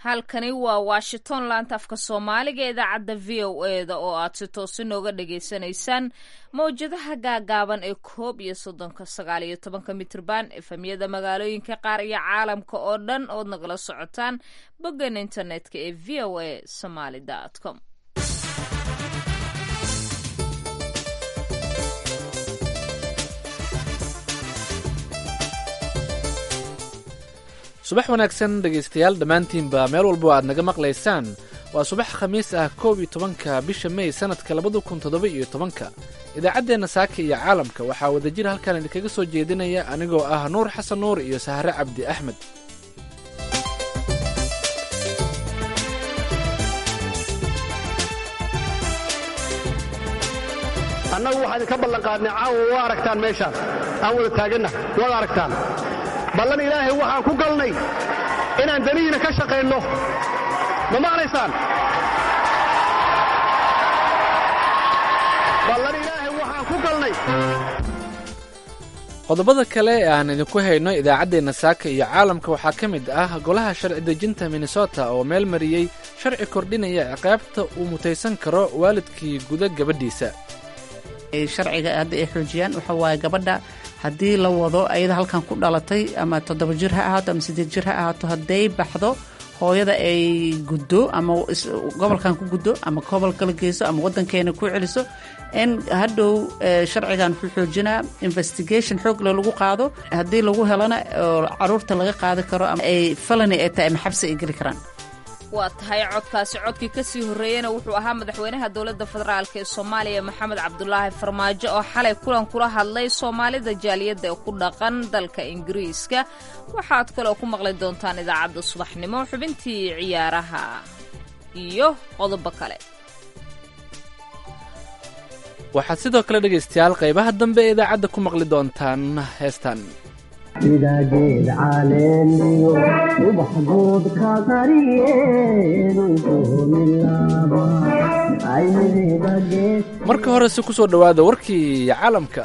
halkani waa washington laanta afka soomaaliga ee idaacadda v o e da oo aad si toosi nooga dhagaysanaysaan mawjadaha gaagaaban ee koob iyo soddonka sagaal iyo tobanka mitrban efemyada magaalooyinka qaar iyo caalamka oo dhan ood nagala socotaan boggan internetka ee v o a somaly com subax wanaagsan dhegaystayaal dhammaantiinba meel walbo aad naga maqlaysaan waa subax khamiis ah koob iyo tobanka bisha mey sannadka labada kun toddoba iyo tobanka idaacaddeenna saaka iyo caalamka waxaa wadajir halkan idinkaga soo jeedinaya anigoo ah nuur xasan nuur iyo sahre cabdi axmed annagu waxaan idinka ballanqaadnay caawa waa aragtaan meeshaan aan wada taaganna waad aragtaan ballan ilaahay waxaan ku galnay inaan danihiina ka shaqaynno ma maqlaysaan ballan ilaahay waxaan ku galnay qodobada kale ee aan idinku hayno idaacaddeenna saaka iyo caalamka waxaa ka mid ah golaha sharci dejinta minnesota oo meel mariyey sharci kordhinaya ciqaabta uu mutaysan karo waalidkii guda gabadhiisa sharciga hadda ay xoojiyaan waxa waaye gabadha haddii la wado ayada halkan ku dhalatay ama toddoba jir ha ahaato ama siddeed jir ha ahaato hadday baxdo hooyada ay guddo ama gobolkan ku guddo ama gobol kala geyso ama waddankeena ku celiso in hadhow sharcigan wuxuu xoojinaa investigation xoogle lagu qaado haddii lagu helana oo caruurta laga qaadi karo ama ay felony ay tahay ama xabsi ay geli karaan waa tahay codkaasi codkii kasii horreeyena wuxuu ahaa madaxweynaha dowladda federaalk ee soomaaliya maxamed cabdulaahi farmaajo oo xalay kulan kula hadlay soomaalida jaaliyadda ee ku dhaqan dalka ingiriiska waxaad kaloo ku maqli doontaan idaacadda subaxnimo xubintii ciyaaraha iyo qodobo kale waxaad sidoo kale dhegaystayaal qaybaha dambe ee idaacadda ku maqli doontaan heestan idageed caleeniyo ubax good ka marka horese ku soo dhowaada warkii caalamka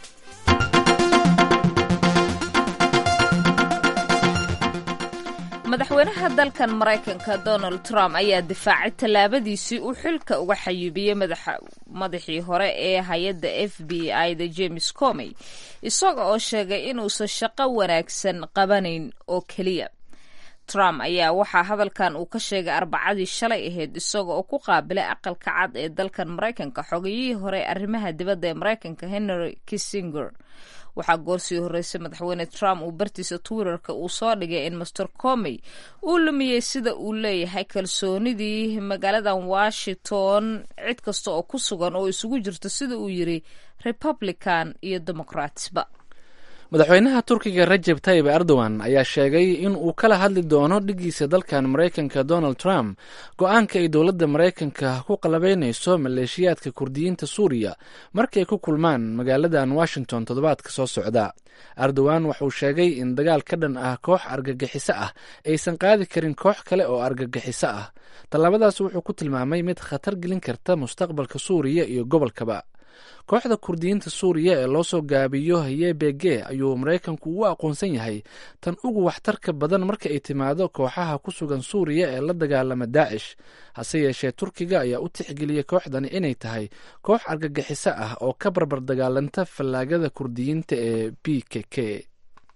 madaxweynaha dalkan maraykanka donald trump ayaa difaacay tallaabadiisii uu xilka uga xayuubiyey madaxii hore ee hay-adda f b i da james comey isaga oo sheegay inuusan shaqo wanaagsan qabanayn oo keliya trump ayaa waxaa hadalkan uu ka sheegay arbacadii shalay ahayd isaga oo ku qaabilay aqalka cad ee dalkan maraykanka xogayihii hore arrimaha dibadda ee maraykanka henry kissinger waxaa goorsii horreysay madaxweyne trump uu bartiisa twitterka uu soo dhigay in master comey uu lumiyey sida uu leeyahay kalsoonidii magaaladan washington cid kasta oo ku sugan oo isugu jirto sida uu yiri republican iyo democratsba madaxweynaha turkiga rajeb tayib erdogan ayaa sheegay in uu kala hadli doono dhigiisa dalkan maraykanka donald trump go-aanka ay dowladda maraykanka ku qalabeynayso maleeshiyaadka kurdiyiinta suuriya markay ku kulmaan magaaladan washington toddobaadka soo socda erdogan wuxuu sheegay in dagaal ka dhan ah koox argagixiso ah aysan qaadi karin koox kale oo argagixiso ah tallaabadaas wuxuu ku tilmaamay mid khatar gelin karta mustaqbalka suuriya iyo gobolkaba kooxda kurdiyiinta suuriya ee loo soo gaabiyo yebege ayuu maraykanku u aqoonsan yahay tan ugu waxtarka badan marka ay timaado kooxaha ku sugan suuriya ee la dagaalama daacish hase yeeshee turkiga ayaa u tixgeliyey kooxdani inay tahay koox argagixiso ah oo ka barbar dagaalanta fallaagada kurdiyiinta ee b k k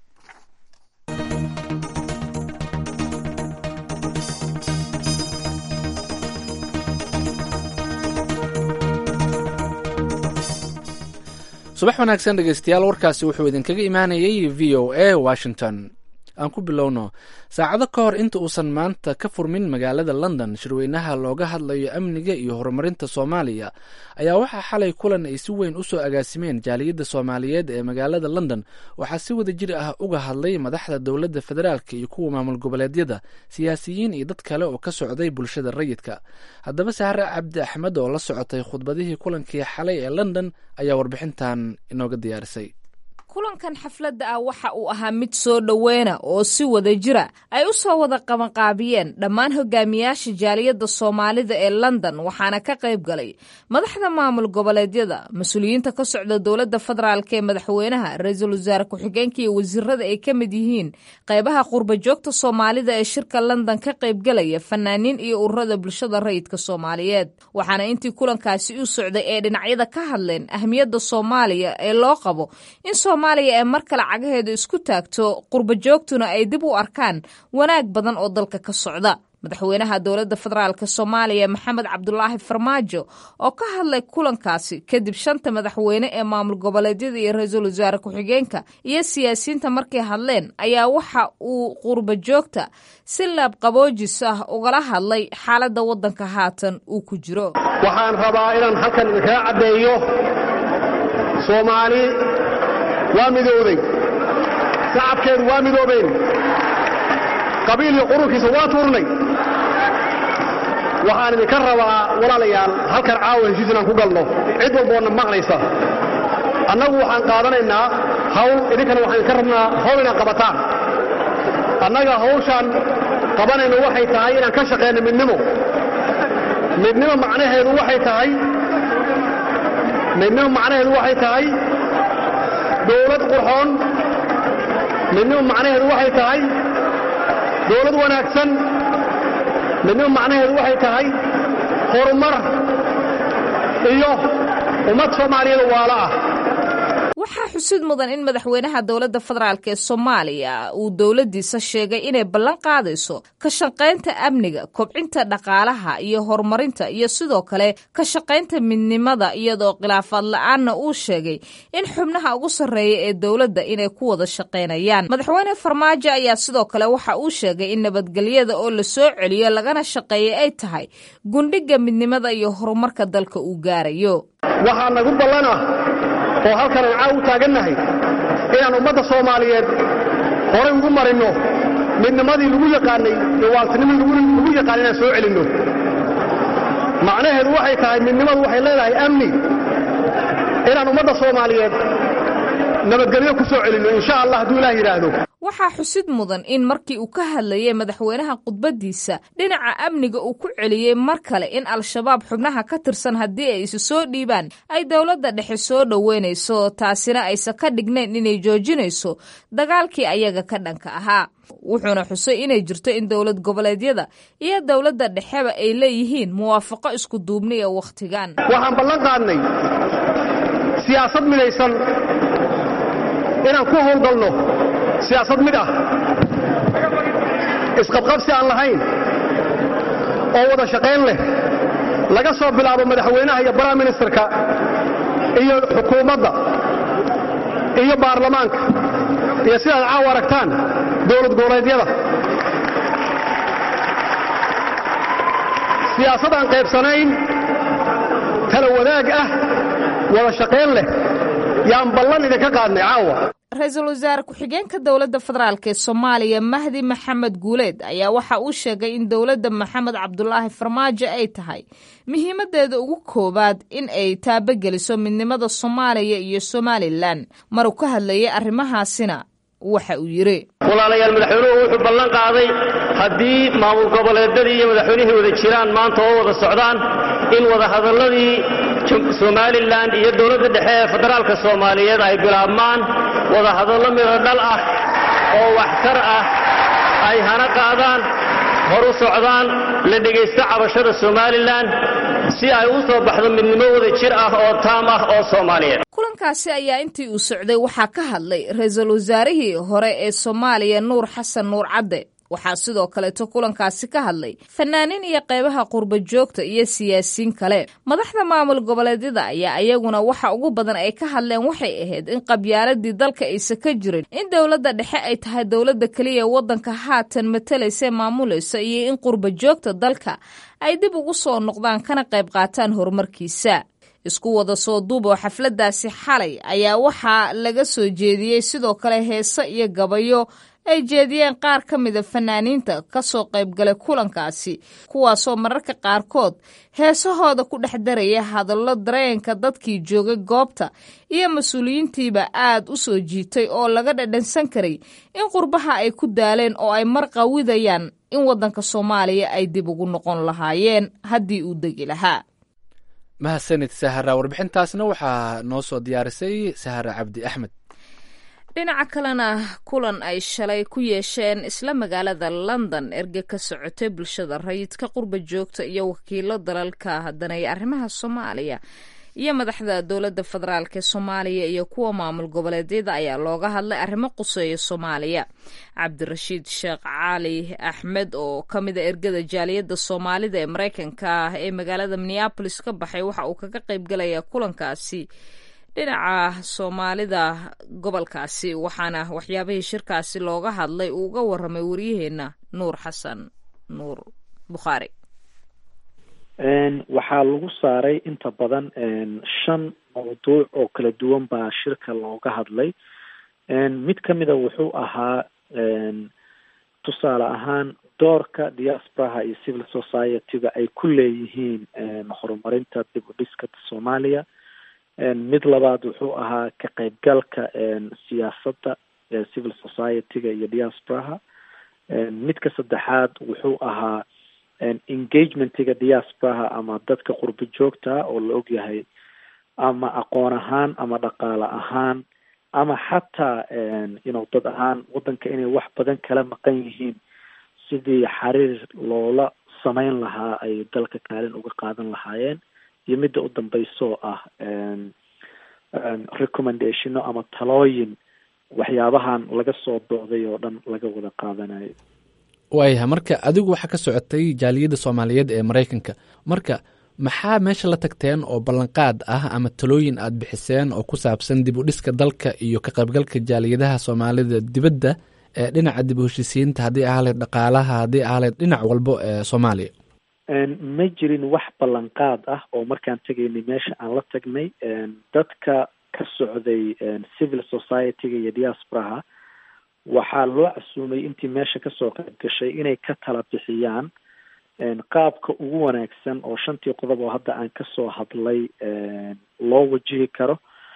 subax wanaagsan dhegaystayaal warkaasi wuxuu idinkaga imaanayay v o a washington aan ku bilowno saacado ka hor inta uusan maanta ka furmin magaalada london shirweynaha looga hadlayo amniga iyo horumarinta soomaaliya ayaa waxaa xalay kulan ay si weyn u soo agaasimeen jaaliyadda soomaaliyeed ee magaalada london waxaa si wada jir ah uga hadlay madaxda dowladda federaalk iyo kuwa maamul goboleedyada siyaasiyiin iyo dad kale oo ka socday bulshada rayidka haddaba sahre cabdi axmed oo la socotay khudbadihii kulankii xalay ee london ayaa warbixintan inooga diyaarisay kulankan xafladda ah waxa uu ahaa mid soo dhoweyna oo si wada jira ay u soo wada qabanqaabiyeen dhammaan hogaamiyaasha jaaliyadda soomaalida ee london waxaana ka qayb galay madaxda maamul goboleedyada mas-uuliyiinta ka socda dowladda federaalk ee madaxweynaha ra-iisul wasaare ku-xigeenka iyo wasiirada ay ka mid yihiin qaybaha qurba joogta soomaalida ee shirka london ka qaybgalaya fanaaniin iyo ururada bulshada rayidka soomaaliyeed waxaana intii kulankaasi u socday ee dhinacyada ka hadleen ahmiyadda soomaaliya ee loo qabo in soomaaliya ee mar kale cagaheeda isku taagto qurba joogtuna ay dib u arkaan wanaag badan oo dalka ka socda madaxweynaha dowladda federaalk soomaaliya maxamed cabdulaahi farmaajo oo ka hadlay kulankaasi kadib shanta madaxweyne ee maamul goboleedyada iyo ra-iisul wasaare ku-xigeenka iyo siyaasiyiinta markay hadleen ayaa waxa uu qurba joogta si laabqaboojis ah ugala hadlay xaaladda waddanka haatan uu ku jiro waxaan rabaa inaan halkan idinkaga caddeeyo soomaali waa midowday shacabkeedu waa midoobeen qabiil iyo qurunkiisa waa tuurnay waxaan idinka rabaa walaalayaal halkan caawa heshiis inaan ku galno cid walboonna maqlaysa annagu waxaan qaadanaynaa hawl idinkana waxaan idinka rabnaa hawl inaan qabataan annaga hawshaan qabanayno waxay tahay inaan ka shaqayno midnimo midnimo macnaheedu waxay tahay midnimo macnaheedu waxay tahay dowlad qurxoon midnimo macnaheedu waxay tahay dowlad wanaagsan midnimo macnaheedu waxay tahay horumar iyo ummad soomaaliyeed waala ah waxaa xusid mudan in madaxweynaha dowladda federaalk ee soomaaliya uu dowladdiisa sheegay inay ballan qaadayso ka shaqaynta amniga kobcinta dhaqaalaha iyo horumarinta iyo sidoo kale ka shaqaynta midnimada iyadoo khilaafaad la-aanna uu sheegay in xubnaha ugu sarreeya ee dowladda inay ku wada shaqaynayaan madaxweyne farmaajo ayaa sidoo kale waxa uu sheegay in nabadgelyada oo la soo celiyo lagana shaqeeya ay tahay gundhiga midnimada iyo horumarka dalka uu gaarayo waxaa nagu ballana oo halkan aan caaw u taagannahay inaan ummadda soomaaliyeed horay ugu marinno midnimadii lagu yaqaanay iyo waaltinimadii lagu yaqaanay inaan soo celinno macnaheedu waxay tahay midnimadu waxay leedahay amni inaan ummadda soomaaliyeed nabadgelyo ku soo celinno insha allah hadduu ilaah yidhaahdo waxaa xusid mudan in markii uu ka hadlayay madaxweynaha khudbaddiisa dhinaca amniga uu ku celiyey mar kale in al-shabaab xubnaha ka tirsan haddii ay isu soo dhiibaan ay dowladda dhexe soo dhoweynayso taasina aysan ka dhignayn inay joojinayso dagaalkii ayaga ka dhanka ahaa wuxuuna xusay inay jirto in dowlad goboleedyada iyo dowladda dhexeba ay leeyihiin muwaafaqo isku duubni ee wakhtigan waxaan ballan qaadnay siyaasad midaysan inaan ku howlgalno siyaasad mid ah isqabqabsi aan lahayn oo wada shaqayn leh laga soo bilaabo madaxweynaha iyo baraha ministerka iyo xukuumadda iyo baarlamaanka iyo sidaad caaw aragtaan dowlad goboleedyada siyaasad aan qaybsanayn tala wadaag ah wada shaqayn leh yaan ballan idinka qaadnay caawa ra-iisul wasaare ku-xigeenka dowladda federaalk ee soomaaliya mahdi maxamed guuleed ayaa waxa uu sheegay in dowladda maxamed cabdulaahi farmaajo ay tahay muhiimadeeda ugu koowaad in ay taabageliso midnimada soomaaliya iyo somalilan maruu ka hadlayay arrimahaasina waxa uu yidhi walaalayaal madaxweynuhu wuxuu ballan qaaday haddii maamul goboleedyadii iyo madaxweynihii wada jiraan maanta oo wada socdaan in wadahadalladii somalilan iyo dowladda dhexe ee federaalka soomaaliyeed ay bilaabmaan wadahadallo midho dhal ah oo waxtar ah ay hana qaadaan hor u socdaan la dhegaysto cabashada somalilan si ay u soo baxdo midnimo wada jir ah oo taam ah oo soomaaliyeed kulankaasi ayaa intii uu socday waxaa ka hadlay ra-iisul wasaarihii hore ee soomaaliya nuur xasan nuur cadde waxaa sidoo kaleeto kulankaasi ka hadlay fanaaniin iyo qaybaha qurba joogta iyo siyaasiyiin kale madaxda maamul goboleedyada ayaa iyaguna waxa ugu badan ay ka hadleen waxay ahayd in qabyaaladii dalka aysa ka jirin in dowladda dhexe ay tahay dowladda keliya waddanka haatan matalaysa maamulaysa iyo in qurba joogta dalka ay dib ugu soo noqdaan kana qayb qaataan horumarkiisa isku wada soo duub oo xafladdaasi xalay ayaa waxaa laga soo jeediyey sidoo kale heese iyo gabayo ay jeediyeen qaar ka mida fanaaniinta ka soo qaybgalay kulankaasi kuwaasoo mararka qaarkood heesahooda ku dhex daraya hadallo dareenka dadkii joogay goobta iyo mas-uuliyiintiiba aad u soo jiitay oo laga dhadhansan karay in qurbaha ay ku daaleen oo ay mar qawidayaan in waddanka soomaaliya ay dib ugu noqon lahaayeen haddii uu degi lahaa mahadsanid sahara warbixintaasna waxaa noo soo diyaarisay sahara cabdi axmed dhinaca kalena kulan ay shalay ku yeesheen isla magaalada london erge ka socotay bulshada rayidka qurba joogta iyo wakiilo dalalka hadanaya arrimaha soomaaliya iyo madaxda dowladda federaalk ee soomaaliya iyo kuwa maamul goboleedyada ayaa looga hadlay arrimo quseeya soomaaliya cabdirashiid sheekh cali axmed oo ka mida ergada jaaliyadda soomaalida ee mareykanka ah ee magaalada minneabolis ka baxay waxa uu kaga qaybgalayaa kulankaasi dhinaca soomaalida gobolkaasi waxaana waxyaabihii shirkaasi looga hadlay uu uga waramay waryaheena nuur xasan nuur bukhaari waxaa lagu saaray inta badan shan mawduuc oo kala duwan baa shirka looga hadlay mid kamida wuxuu ahaa tusaale ahaan doorka diasporaha iyo civil society-ga ay ku leeyihiin horumarinta dib u dhiska soomaaliya mid labaad wuxuu ahaa ka qaybgalka siyaasadda civil society-ga iyo diasporaha midka saddexaad wuxuu ahaa engagementiga diasporaha ama dadka qurbo joogta oo la ogyahay ama aqoon ahaan ama dhaqaale ahaan ama xataa inu dad ahaan waddanka inay wax badan kala maqan yihiin sidii xiriir loola sameyn lahaa ay dalka kaalin uga qaadan lahaayeen iyo midda u dambeysoo ah recommendationo ama talooyin waxyaabahan laga soo dooday oo dhan laga wada qaadanayo waayahay marka adigu waxaa ka socotay jaaliyadda soomaaliyeed ee maraykanka marka maxaa meesha la tagteen oo ballanqaad ah ama talooyin aad bixiseen oo ku saabsan dib u dhiska dalka iyo ka qaybgalka jaaliyadaha soomaalida dibadda ee dhinaca dib u heshisiinta haddii ahaleed dhaqaalaha haddii ahaleed dhinac walbo ee soomaaliya ma jirin wax ballanqaad ah oo markaan tegaynay meesha aan la tagnay dadka ka socday civil society-ga iyo diasporaha waxaa loo casuumay intii meesha kasoo qayb gashay inay ka tala bixiyaan qaabka ugu wanaagsan oo shantii qodob oo hadda aan kasoo hadlay loo wajihi karo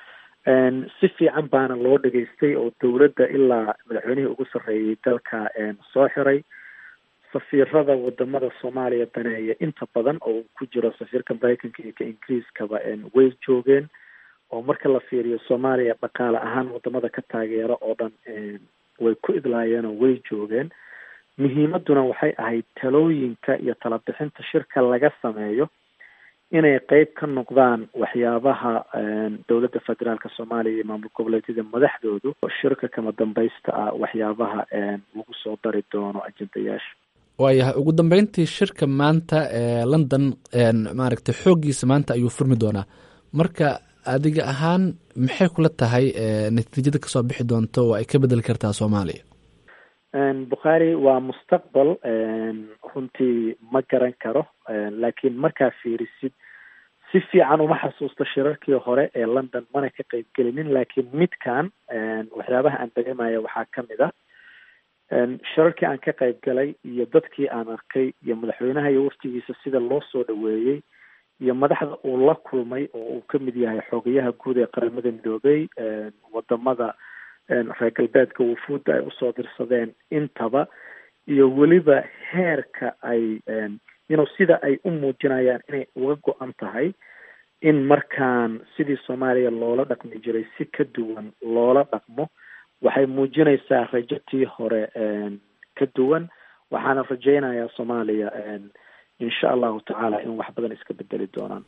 si fiican baana loo dhageystay oo dowladda ilaa madaxweynihii ugu sarreeyay dalka soo xiray safiirada wadamada soomaaliya daneeya inta badan oo uu ku jiro safiirka maraykanka iyo ka ingiriiskaba way joogeen oo marka la fiiriyo soomaaliya dhaqaale ahaan wadamada ka taageero oo dhan way ku idlaayeenoo way joogeen muhiimaduna waxay ahayd talooyinka iyo talabixinta shirka laga sameeyo inay qeyb ka noqdaan waxyaabaha dowladda federaalka soomaaliya iyo maamul goboleedyada madaxdoodu shirka kama dambaysta ah waxyaabaha lagu soo dari doono ajendayaasha waayahay ugu dambeyntii shirka maanta ee london maaragtay xooggiisa maanta ayuu furmi doonaa marka adiga ahaan maxay kula tahay natiijada kasoo bixi doonta oo ay ka bedeli kartaa soomaaliya bukhaari waa mustaqbal runtii ma garan karo laakiin markaa fiirisid si fiican uma xasuusto shirarkii hore ee london mana ka qeyb gelinin laakiin midkan waxyaabaha aan dareemaya waxaa kamid ah shirarkii aan ka qeyb galay iyo dadkii aan arkay iyo madaxweynaha iyo waftigiisa sida loo soo dhaweeyey iyo madaxda uu la kulmay oo uu kamid yahay xoogayaha guud ee qaramada midoobey wadamada reer galbeedka wufuudda ay usoo dirsadeen intaba iyo weliba heerka ay inu sida ay u muujinayaan inay uga go-an tahay in markaan sidii soomaaliya loola dhaqmi jiray si ka duwan loola dhaqmo waxay muujinaysaa rajatii hore ka duwan waxaana rajeynayaa soomaaliya insha allahu tacaala in wax badan iska bedeli doonaan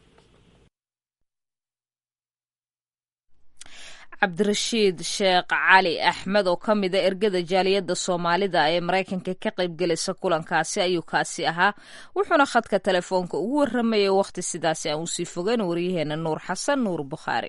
cabdirashiid sheekh cali axmed oo ka mida ergada jaaliyadda soomaalida ee maraykanka ka qaybgelaysa kulankaasi ayuu kaasi ahaa wuxuuna khadka telefoonka ugu waramayay wakhti sidaasi aan usii fogeyn waryaheena nuur xasan nuur bukhaari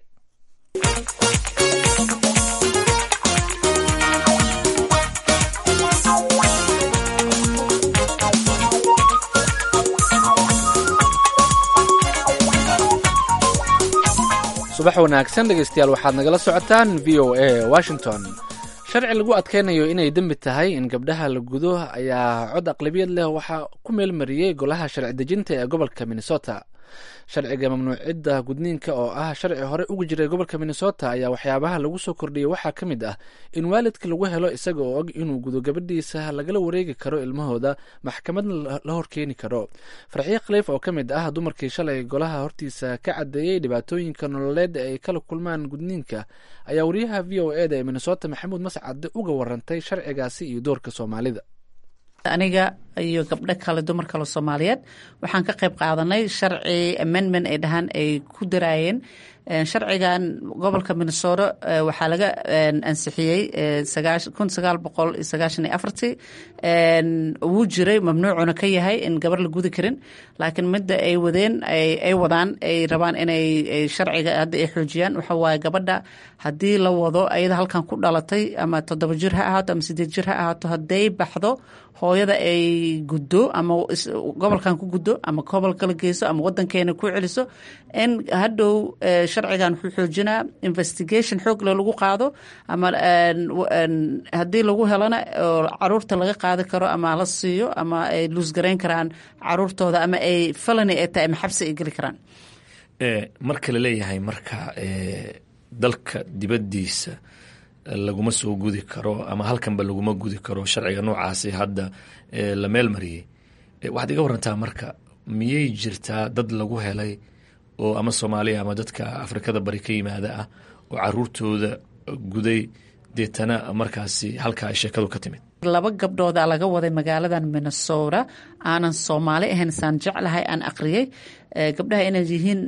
subax wanaagsan dhegeystayaal waxaad nagala socotaan v o a washington sharci lagu adkeynayo inay dembi tahay in gabdhaha la gudo ayaa cod aqlabiyad leh waxaa ku meelmariyey golaha sharci dejinta ee gobolka minnesota sharciga mamnuucidda gudniinka oo ah sharci hore uga jiray gobolka minnesota ayaa waxyaabaha lagu soo kordhiyey waxaa ka mid ah in waalidka lagu helo isaga oo og inuu gudo gabadhiisa lagala wareegi karo ilmahooda maxkamadna la horkeeni karo farxiye khaliif oo ka mid ah dumarkii shalay golaha hortiisa ka cadeeyey dhibaatooyinka nololeed ay kala kulmaan gudniinka ayaa wariyaha v o e da ee minnesota maxamuud mascade uga warantay sharcigaasi iyo doorka soomaalida aniga iyo gabdho kale dumar kale soomaaliyeed waxaan ka qayb qaadanay sharci amendment ay dhahaan ay ku daraayeen sharcigan gobolka minnesota waxaa laga ansixiyey kun sagaal boqol iyo sagaashan iyo afartii wuu jiray mamnuucuna ka yahay in gabar la gudi karin laakiin midda ay wadeen ay wadaan ay rabaan inay sharciga hadda ay xoojiyaan waxa waaye gabadha haddii la wado ayada halkan ku dhalatay ama toddoba jir ha ahaato ama sideed jir ha ahaato hadday baxdo hooyada ay guddo ama gobolkan ku guddo ama gobol kala geyso ama wadankeena ku celiso in hadhow sharcigan wuxuu xoojinaa investigation xoogle lagu qaado ama haddii lagu helana oo caruurta laga qaadi karo ama la siiyo ama ay luusgarayn karaan caruurtooda ama ay felony ay tahay ama xabsi ay geli karaan marka la leeyahay marka dalka dibaddiisa laguma soo gudi karo ama halkanba laguma gudi karo sharciga noocaasi hadda la meel mariyey waxaad iga warantaa marka miyay jirtaa dad lagu helay oo ama soomaaliya ama dadka afrikada bari ka yimaada ah oo caruurtooda guday deetana markaasi halkaa ay sheekadu ka timid laba gabdhooda laga waday magaaladan minnesota aanan soomaali ahayn saan jeclahay aan aqriyey gabdhaha inay yihiin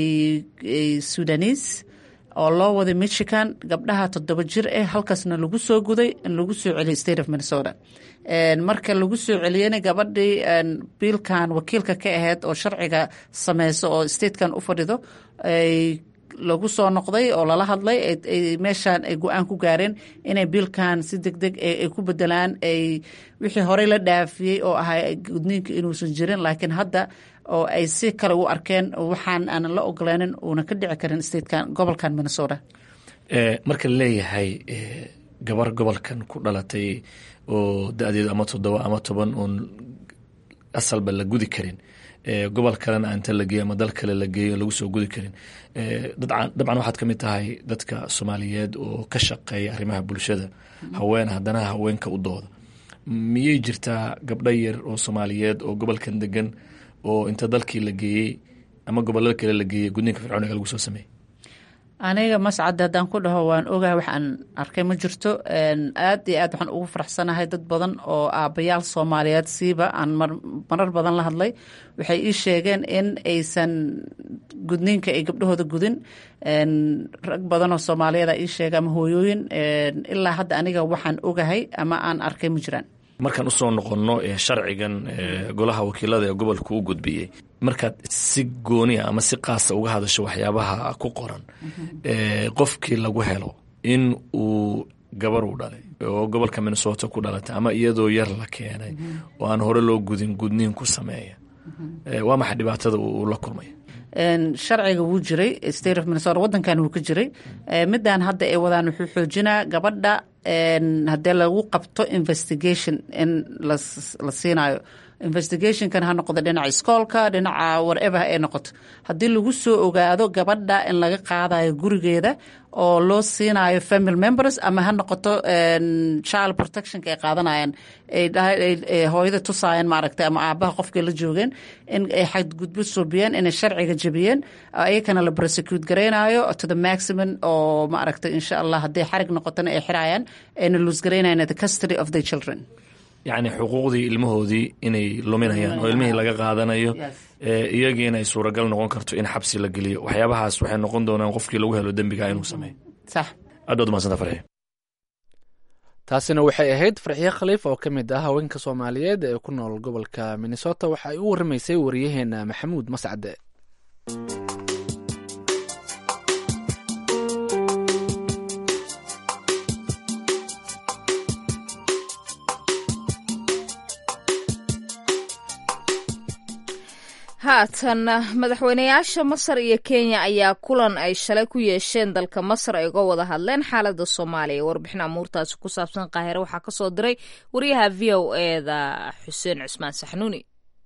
sudanis oo loo waday michigan gabdhaha toddoba jir eh halkaasna lagu soo guday in lagu soo celiyay state of minnesota marka lagu soo celiyena gabadhii biilkan wakiilka ka ahayd oo sharciga sameyso oo statekan u fadhido lagu soo noqday oo lala hadlay meeshaan ay go-aan ku gaareen inay biilkan si deg deg ay ku bedelaan ay wixii horey la dhaafiyey oo ahaa gudniinka inuusan jirin laakiin hadda oo ay si kale u arkeen waxaan aanan la ogolaanin uuna ka dhici karin statekan gobolkan minnesota marka la leeyahay gabar gobolkan ku dhalatay oo da-deedu ama toddoba ama toban oon asalba la gudi karin gobol kalena aanta la geeyo ama dal kale la geeyo lagu soo gudi karin dabcan waxaad ka mid tahay dadka soomaaliyeed oo ka shaqeeya arrimaha bulshada haween haddana haweenka u dooda miyay jirtaa gabdho yar oo soomaaliyeed oo gobolkan degan oo inta dalkii la geeyey ama gobolada kale la geeyey gudniinka fircooniga lagu soo sameeyey aniga mascad haddaan ku dhaho waan ogahay waxaan arkay ma jirto aad iyo aad waxaan ugu faraxsanahay dad badan oo aabbayaal soomaaliyeed siiba aan marar badan la hadlay waxay ii sheegeen in aysan gudniinka ay gabdhahooda gudin rag badan oo soomaaliyeeda ii sheega ama hooyooyin ilaa hadda aniga waxaan ogahay ama aan arkay ma jiraan markaan usoo noqonno sharcigan golaha wakiilada ee gobolka u gudbiyey markaad si gooniya ama si qaasa uga hadasho waxyaabaha ku qoran qofkii lagu helo in uu gabar u dhalay oo gobolka minnesota ku dhalatay ama iyadoo yar la keenay oo aan hore loo gudin gudniin ku sameeya waa maxay dhibaatada uu la kulmay sharciga wuu jiray state of minnesota wadankan wuu ka jiray midaan hadda ay wadaan wuxuu xoojinaa gabadha haddee lagu qabto investigation in la siinayo investigationkan ha noqdo dhinaca iskoolka dhinaca wharever ay noqoto haddii lagu soo ogaado gabadha in laga qaadayo gurigeeda oo loo siinayo family members ama ha noqoto child protectionka ay qaadanayaan hooyada tusaayeen maaragtay ama aabaha qofkay la joogeen in ay xadgudbo soobiyeen inay sharciga jebiyeen ayakana la prosecute garaynayo to the maximum oo maaragtay insha allah hadday xarig noqotona ay xirayaan ayna luus garaynayan the custody of the children yacni xuquuqdii ilmahoodii inay luminayaan oo ilmihii laga qaadanayo iyagiina ay suuragal noqon karto in xabsi la geliyo waxyaabahaas waxay noqon doonaan qofkii lagu helo dembiga inuu sameeyo sax aad baad umadsanta farxi taasina waxay ahayd farxiye khaliif oo ka mid ah haweenka soomaaliyeed ee ku nool gobolka minnesota waxa ay u waramaysay wariyaheena maxamuud mascade haatan madaxweynayaasha masar iyo kenya ayaa kulan ay shalay ku yeesheen dalka masar ay uga wada hadleen xaalada soomaaliya warbixin amuurtaasi ku saabsan qaahire waxaa kasoo diray wariyaha v o eda xuseen cusmaan saxnuuni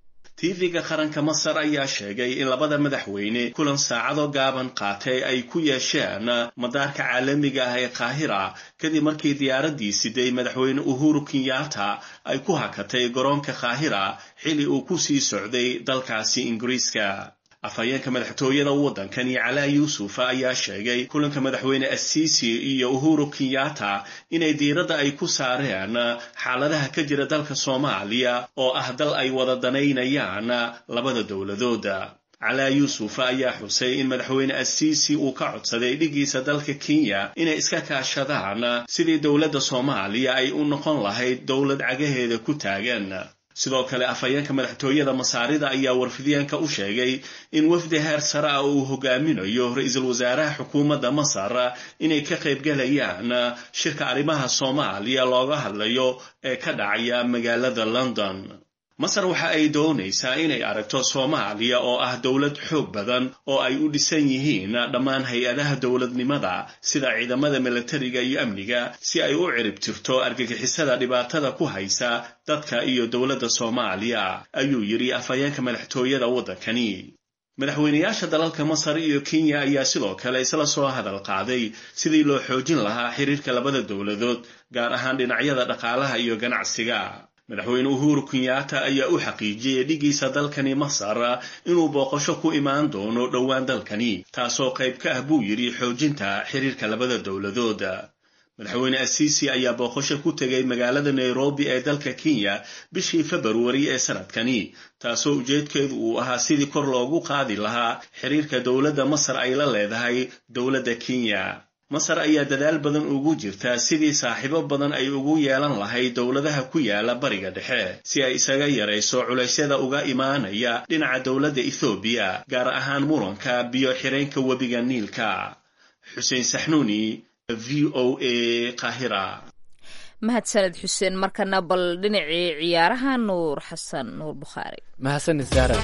tv-ga qaranka masar ayaa sheegay in labada madaxweyne kulan saacado gaaban qaatay ay ku yeesheen madaarka caalamiga ah ee qaahira kadib markii diyaaraddii siday madaxweyne uhuru kenyatta ay ku hakatay garoonka qaahira xilli uu ku sii socday dalkaasi ingiriiska afhayeenka madaxtooyada waddankani calaa yuusuf ayaa sheegay kulanka madaxweyne assisi iyo uhuru kenyatta inay diiradda ay ku saareen xaaladaha ka jira dalka soomaaliya oo ah dal ay wada danaynayaan labada dowladooda calaa yuusuf ayaa xusay in madaxweyne assisi uu ka codsaday dhigiisa dalka kenya inay iska kaashadaan sidii dowladda soomaaliya ay u noqon lahayd dowlad cagaheeda ku taagan sidoo kale afhayeenka madaxtooyada masaarida ayaa warfidyaanka u sheegay in wafdi heer sare ah uu hogaaminayo ra-iisul wasaaraha xukuumadda masar inay ka qaybgalayaan shirka arrimaha soomaaliya looga hadlayo ee ka dhacaya magaalada london masar waxa ay doonaysaa inay aragto soomaaliya oo ah dowlad xoog badan oo ay u dhisan yihiin dhammaan hay-adaha dowladnimada sida ciidamada milatariga iyo amniga si ay u cirib tirto argagixisada dhibaatada ku haysa dadka iyo dowladda soomaaliya ayuu yidhi afhayeenka madaxtooyada waddankani madaxweynayaasha dalalka masar iyo kenya ayaa sidoo kale isla soo hadal qaaday sidii loo xoojin lahaa xiriirka labada dowladood gaar ahaan dhinacyada dhaqaalaha iyo ganacsiga madaxweyne uhuru kenyatta ayaa u xaqiijiyey dhigiisa dalkani masar inuu booqasho ku imaan doono dhowaan dalkani taasoo qayb ka ah buu yidhi xoojinta xiriirka labada dowladood madaxweyne assisi ayaa booqasho ku tegay magaalada nairobi ee dalka kenya bishii februari ee sanadkani taasoo ujeedkeedu uu ahaa sidii kor loogu qaadi lahaa xiriirka dowladda masar ay la leedahay dowladda kenya masar ayaa dadaal badan ugu jirta sidii saaxiibo badan ay ugu yeelan lahayd dowladaha ku yaala bariga dhexe si ay isaga yarayso culaysyada uga imaanaya dhinaca dowladda ethoobiya gaar ahaan muranka biyo xireenka webiga niilka xuseen saxnuuni v o a qahira mahadsaned xuseen markana bal dhinacii ciyaaraha nuur xasan nuur bukhaari mahadsanid saara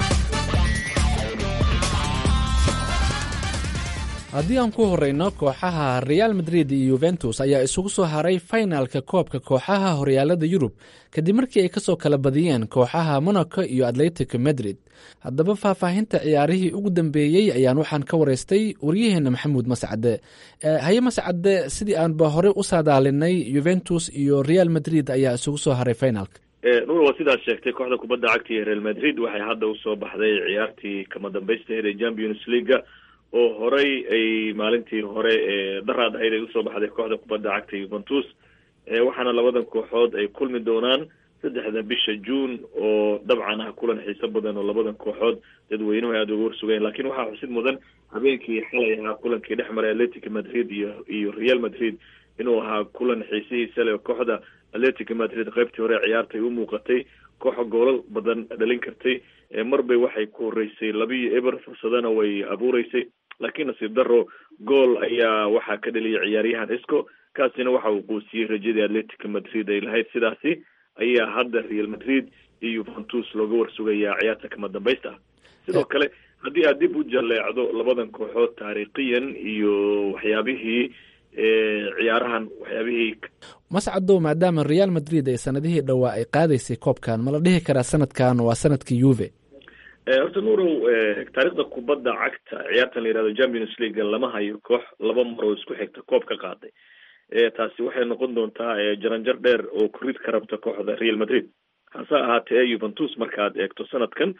haddii aan ku horeyno kooxaha real madrid iyo yuventus ayaa isugu soo haray fainalka koobka kooxaha horyaalada yurub kadib markii ay kasoo kala badiyeen kooxaha monaco iyo atletico madrid haddaba faahfaahinta ciyaarihii ugu dambeeyey ayaan waxaan ka wareystay waryaheena maxamuud mascade haye mascade sidii aanba horey u saadaalinay yuventus iyo real madrid ayaa isugu soo haray finalka nuur waa sidaad sheegtay kooxda kubadda cagta iyo real madrid waxay hadda usoo baxday ciyaartii kama dambaystaheed ee champions leaga oo horey ay maalintii hore ee daraad ahayd ay usoo baxday kooxda kubadda cagta yuventus waxaana labadan kooxood ay kulmi doonaan saddexda bisha june oo dabcan ah kulan xiiso badan oo labadan kooxood dadweynuhu aada uga warsugeen lakin waxaa xusid mudan habeenkii xalay ahaa kulankii dhex maray atletic madrid iyo iyo real madrid inuu ahaa kulan xiisihiisa leh kooxda atletic madrid qaybtii hore ciyaartay u muuqatay kooxa goolal badan dhalin kartay marbay waxay ku horeysay labiyo eber fursadana way abuureysay laakiin nasiib daro gool ayaa waxaa ka dhaliyay ciyaaryahan isco kaasina waxa uu quusiyey rajadii atletic madrid ay lahayd sidaasi ayaa hadda real madrid iyo yuventus looga warsugayaa ciyaarta kama dambaysta ah sidoo kale haddii aad dib u jaleecdo labadan kooxood taariikhiyan iyo waxyaabihii ciyaarahan waxyaabihii mascadow maadaama real madrid ay sanadihii dhowaa ay qaadaysay koobkan ma la dhihi karaa sanadkan waa sanadkii yuve horta nuurow taariikhda kubadda cagta ciyaartan la yihahdo champions league lama hayo koox laba maroo isku xigta koob ka qaaday taasi waxay noqon doontaa jaranjar dheer oo kurid ka rabta kooxda real madrid hase ahaatee yuventus markaad eegto sanadkan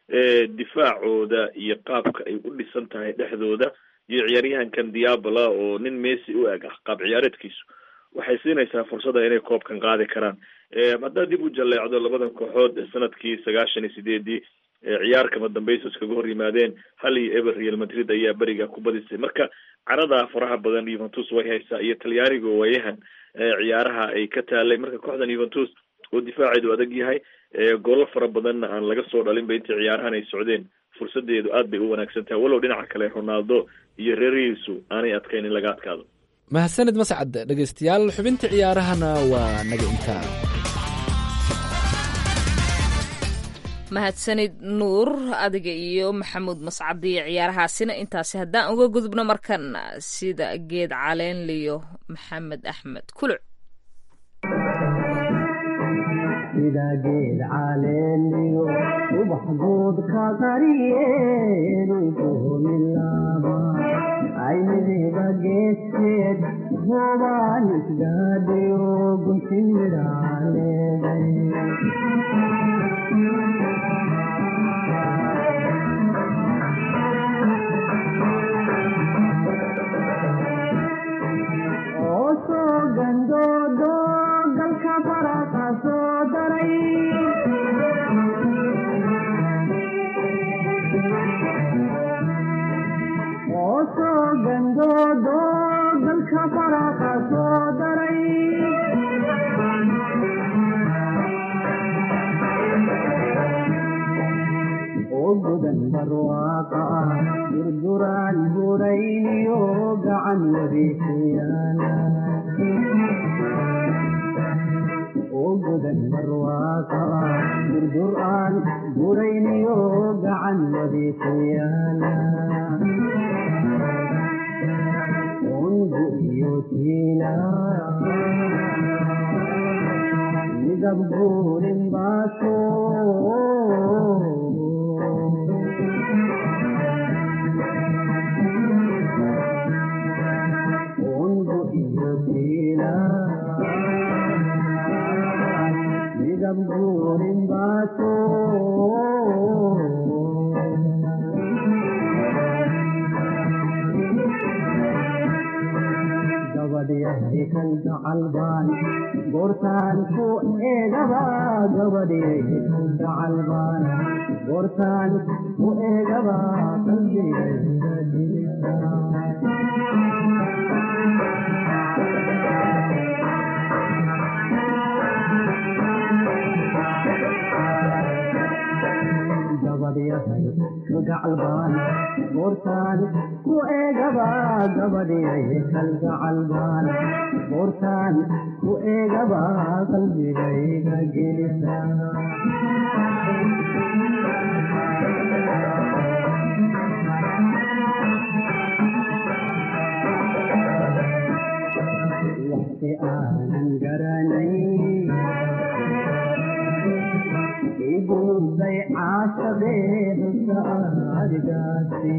difaacooda iyo qaabka ay u dhisan tahay dhexdooda iyo ciyaaryahankan diabala oo nin messi u eg ah qaab ciyaareedkiisu waxay siinaysaa fursada inay koobkan qaadi karaan haddaad dib u jaleecdo labadan kooxood sanadkii sagaashan iyo sideedii ciyaar kama dambaysa iskaga hor yimaadeen hal iyo eber real madrid ayaa beriga ku badisay marka carada faraha badan yuventus way haysaa iyo talyaaniga waayahan ciyaaraha ay ka taalay marka kooxdan yuventus oo difaaceedu adag yahay goolo fara badanna aan laga soo dhalinba intii ciyaarahan ay socdeen fursadeedu aad bay u wanaagsan tahay walow dhinaca kale ronaldo iyo reerihiisu aanay adkayn in laga adkaado mahadsanid mascad dhegaystayaal xubinta ciyaarahana waa naga intaa mahadsanid nuur adiga iyo maxamuud mascadi iyo ciyaarahaasina intaasi haddaan uga gudubno markan sida geed caleenliyo maxamed axmed kuluc sida geed caleeniyo ubax guud ka qariyeenukumilaaba aynidiba geedkeed hoobaan isgaadhiyo guntin midhaaleeday oo soo gandoodo galka faraqa soo daray oo soo gandoodo galka faraqa soo daray oo gudan barwaaqa ah durduraan burayniyo gacan wadiixyaala oo gudan barwaaqa ah durdur aan burayniyo gacan wadiixyaala ungu iyo tiila midab guurin baaso ungu iyo tiila midab guurin baaso gabadyahay kan gacalbaan goortaan ku eegaba gabadyahay kan gacalbaan goortaan ku eegaba qalbigayga dilisa gabadyahay kalgacalbaan goortaan ku eegaba gabadyahay kalgacalbaan goortaan ku eegaba qalbigayga gelisa waxsi aanan garanayn iguday caashadeedka adigaasi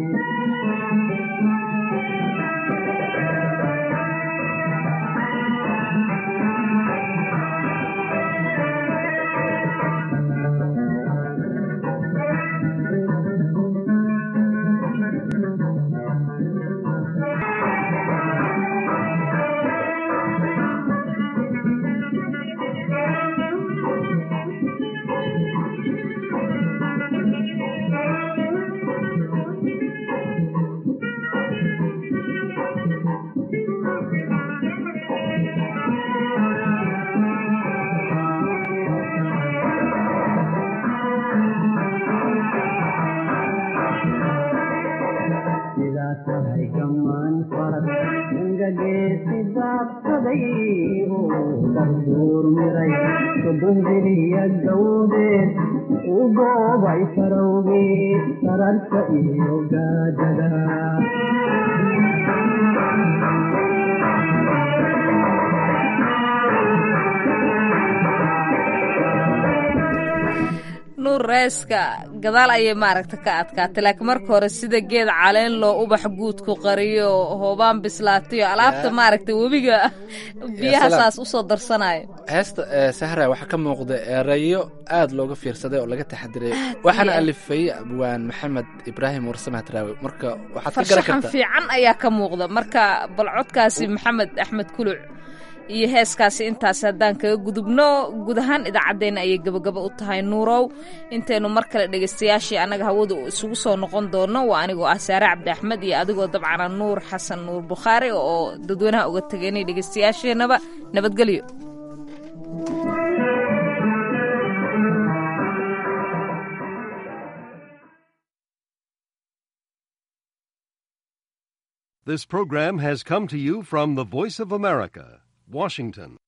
sidaa tahay gamaan farad ingageesi daabsaday oo darduur miray sodonjiriya gawdeed u goobay farowgii sararka iyo gaadada nuur reeska gadaal ayay maaragta ka adkaatay laakiin marka hore sida geed caleen loo ubax guudku qariyo hoobaan bislaatayo alaabta maaragta webiga biyaha salaam. saas usoo darsanayo heesta ee sahra waxaa ka muuqda erayo aad looga fiirsaday oo laga taxadiray waxaana iyo aad. alifay abwaan maxamed ibraahim warsame hadraawi marka waxaad ka garan farshaxan kartaa fiican ayaa ka muuqda marka bal codkaasi maxamed axmed kuluc iyo heeskaasi intaas haddaan kaga gudubno guud ahaan idaacaddeenna ayay gebagaba u tahay nuurow intaynu mar kale dhegaystayaashii annaga hawada isugu soo noqon doono waa anigoo ah saare cabdi axmed iyo adigoo dabcana nuur xasan nuur bukhaari oo dadweynaha uga tegaynay dhegaystayaasheenaba nabadgelyo This program has come to you from the Voice of America, Washington.